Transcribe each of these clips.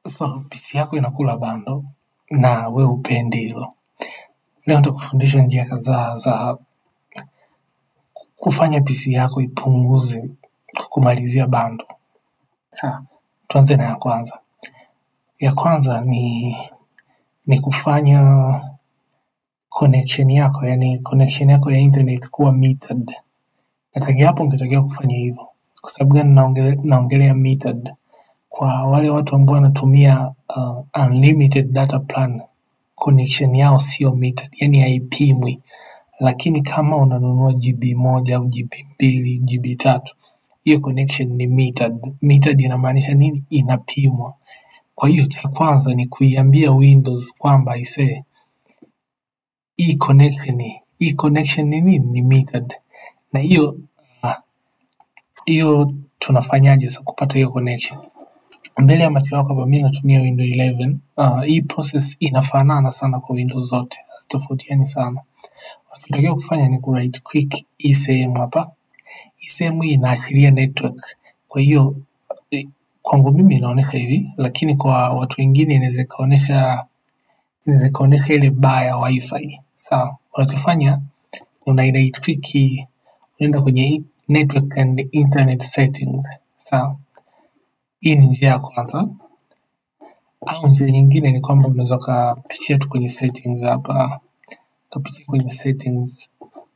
So PC yako inakula bando na we upendi hilo. Leo nitakufundisha njia kadhaa za kufanya PC yako ipunguze kukumalizia bando. Sawa, tuanze na ya kwanza. Ya kwanza ni ni kufanya connection yako, yani connection yako ya internet kuwa metered. Natakia hapo ungetakiwa kufanya hivyo. Kwa sababu gani naongelea naongelea metered? Kwa wale watu ambao wanatumia uh, unlimited data plan connection yao sio metered, yani haipimwi. Lakini kama unanunua GB moja au GB mbili, GB tatu, hiyo connection ni metered. Metered inamaanisha nini? Inapimwa. Kwa hiyo cha kwanza ni kuiambia Windows kwamba isee, hii connection hii connection ni nini? Ni metered. Na hiyo ah, hiyo tunafanyaje sasa kupata hiyo connection? mbele ya macho yako hapa, mi natumia Windows 11. Uh, hii process inafanana sana kwa Windows zote, hazitofautiani sana. Unachotakiwa kufanya ni ku right click hii sehemu hapa. Hii sehemu hii inaashiria network. Kwa hiyo eh, kwangu mimi inaonyesha hivi, lakini kwa watu wengine inaweza ikaonyesha inaweza ikaonyesha ile bar ya wifi. Sawa, unachofanya una right click hii, unaenda kwenye hii network and internet settings. Sawa, hii ni njia ya kwanza. Au njia nyingine ni kwamba unaweza ukapitia tu kwenye settings hapa, ukapitia kwenye settings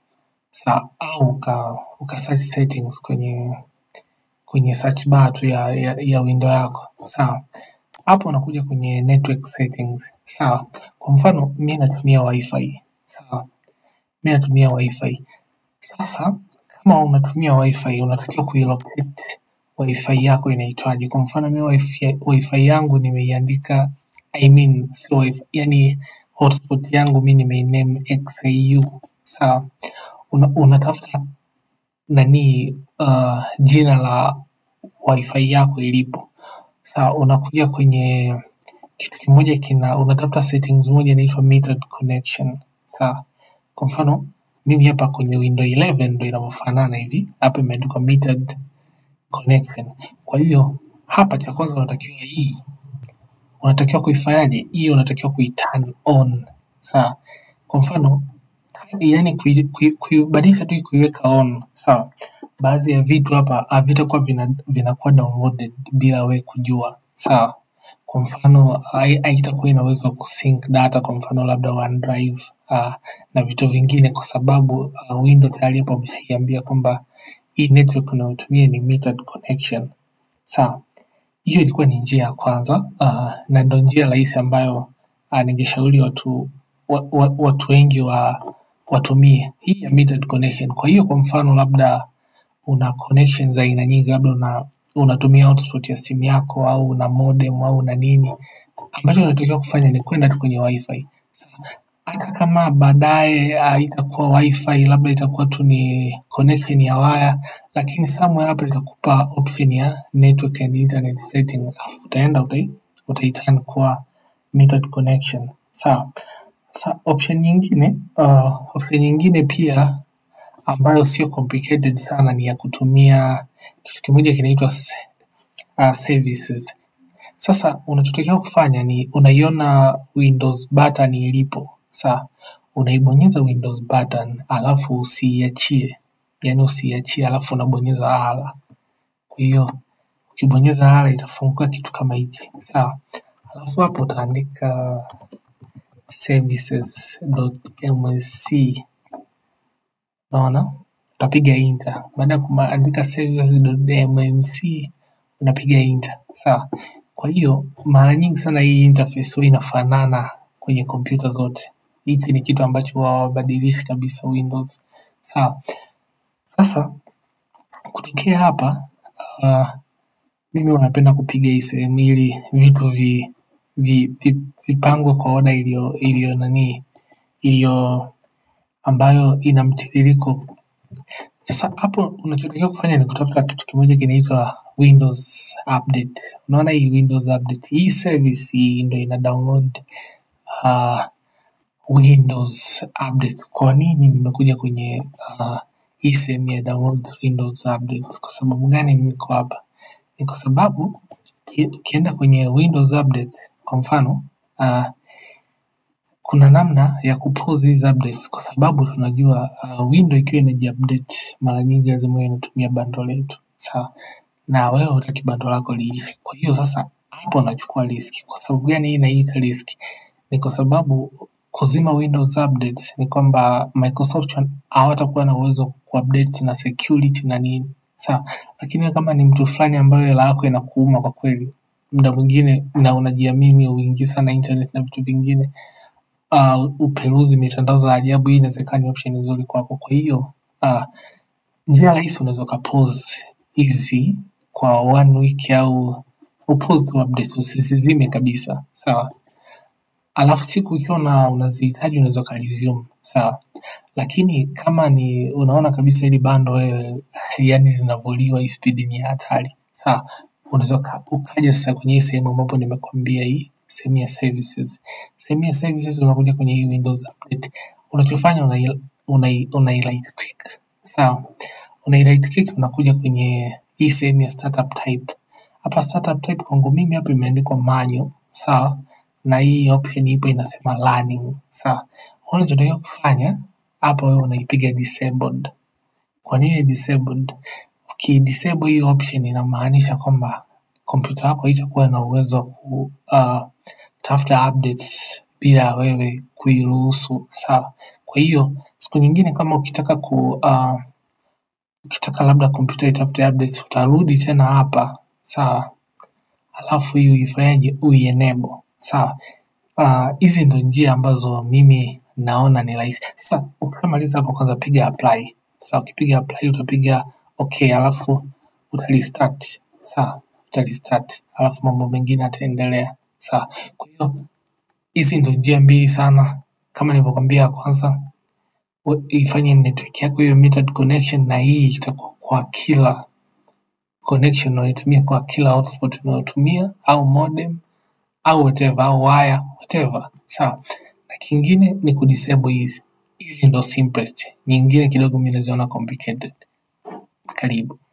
sawa, au uka, uka search settings kwenye kwenye search bar tu ya, ya, ya window yako sawa. Hapo unakuja kwenye network settings sawa. Kwa mfano mi natumia wifi sawa, mi natumia wifi. Sasa kama unatumia wifi unatakiwa kuilocate wifi yako inaitwaje. Kwa mfano mi wifi, wifi yangu nimeiandika I mean, so wifi, yani hotspot yangu mi nimeiname XAU sawa. Una, unatafuta nani uh, jina la wifi yako ilipo sawa. Unakuja kwenye kitu kimoja kina unatafuta settings moja inaitwa metered connection sawa. Kwa mfano mimi hapa kwenye window 11 ndo inavyofanana hivi, hapa imeandikwa metered connection. Kwa hiyo hapa cha kwanza unatakiwa hii unatakiwa kuifanyaje? Hii unatakiwa kuiturn on sawa. Kwa mfano yani kui- kui- kuibadilisha tu kuiweka on sawa. Baadhi ya vitu hapa havitakuwa vina, vinakuwa downloaded bila we kujua sawa. Kwa mfano hai- haitakuwa ina uwezo wa kusync data, kwa mfano labda OneDrive uh, na vitu vingine, kwa sababu uh, Windows tayari hapo wameshaiambia kwamba hii network unayotumia ni metered connection sawa. Hiyo ilikuwa ni njia ya kwanza uh, na ndo njia rahisi ambayo uh, ningeshauri watu wa, wa, watu wengi wa watumie hii ya metered connection. Kwa hiyo kwa mfano labda una connection za aina nyingi, labda una unatumia hotspot ya simu yako au una modem au una nini, ambacho unatakiwa kufanya ni kwenda tu kwenye wifi. Sasa, Hata kama baadaye haitakuwa wifi, labda itakuwa tu ni connection ya waya, lakini somewhere hapa itakupa option ya network and internet setting, alafu utaenda utai, utaiturn kuwa metered connection. Sawa. Sasa option nyingine uh, option nyingine pia ambayo sio complicated sana ni ya kutumia kitu kimoja kinaitwa se- uh, services. Sasa unachotakiwa kufanya ni unaiona Windows button ilipo, sawa? Unaibonyeza Windows button alafu usiiachie, yaani usiiachie alafu unabonyeza ala. Kwa hiyo ukibonyeza ala itafunguka kitu kama hichi, sawa? Alafu hapo utaandika services.msc unaona, utapiga enter. Baada ya kuandika services.msc unapiga enter, sawa. Kwa hiyo mara nyingi sana hii interface huwa inafanana kwenye kompyuta zote. Hichi ni kitu ambacho hawabadilishi kabisa Windows, sawa. Sasa kutokea hapa uh, mimi unapenda kupiga hii sehemu ili vitu vi, vi, vi, vipangwe kwa oda iliyo iliyo nani iliyo ambayo ina mtiririko Sasa hapo unachotakiwa kufanya ni kutafuta kitu kimoja kinaitwa Windows Update. Unaona hii Windows Update, hii service hii ndio ina download uh, Windows Update. Kwa nini nimekuja kwenye uh, hii sehemu ya download Windows Update? Kwa sababu gani niko hapa? Ni kwa sababu uki, ukienda kwenye Windows updates kwa mfano uh, kuna namna ya kupause hizi updates kwa sababu tunajua uh, window ikiwa inajiupdate mara nyingi lazima iwe inatumia bando letu sawa na wewe hutaki bando lako liife kwa hiyo sasa hapo unachukua riski kwa sababu gani hii inaita riski ni kwa sababu kuzima windows updates ni kwamba microsoft wan- hawatakuwa na uwezo wa kuupdate na security na nini sawa lakini wewe kama ni mtu fulani ambayo hela yako inakuuma kwa kweli muda mwingine na unajiamini uingie sana internet na vitu vingine uh, uperuzi mitandao za ajabu, hii inawezekana ni option nzuri kwako. Kwa hiyo uh, njia rahisi unaweza ukapause hizi kwa one week au upause tu updates usizizime kabisa, sawa. Alafu siku ikiwa na unazihitaji unaweza ukaresume, sawa. Lakini kama ni unaona kabisa hili bando wewe yani linavuliwa hii speed ni ya hatari, sawa, unaweza uka- ukaja sasa kwenye hii sehemu ambapo nimekwambia hii sehemu ya services. Sehemu ya services unakuja kwenye hii Windows update. Unachofanya unai unai unai right click. Sawa. Unai right click unakuja kwenye hii sehemu ya startup type. Hapa startup type kwangu mimi hapa imeandikwa manual, sawa? Na hii option ipo inasema learning, sawa? Unachotakiwa kufanya hapa wewe unaipiga disabled. Kwa nini disabled? Ukidisable hii option inamaanisha kwamba kompyuta yako haitakuwa na uwezo wa ku uh, tafuta updates bila wewe kuiruhusu, sawa. Kwa hiyo siku nyingine kama ukitaka ku uh, ukitaka labda kompyuta itafute updates utarudi tena hapa, sawa, alafu hii uifanyaje, uienable, sawa. Ah, hizi ndo njia ambazo mimi naona ni rahisi. Sasa ukishamaliza hapo, kwanza piga apply. Sasa ukipiga apply utapiga okay, alafu uta restart. Sawa, uta restart, alafu mambo mengine yataendelea. Sawa, kwa hiyo hizi ndo njia mbili sana, kama nilivyokwambia ya kwanza we- ifanye network yako hiyo metered connection, na hii itakuwa kwa kila connection unayotumia, kwa kila hotspot unayotumia au modem au whatever au wire whatever sawa na kingine ni kudisable hizi hizi ndo simplest nyingine kidogo mi naziona complicated karibu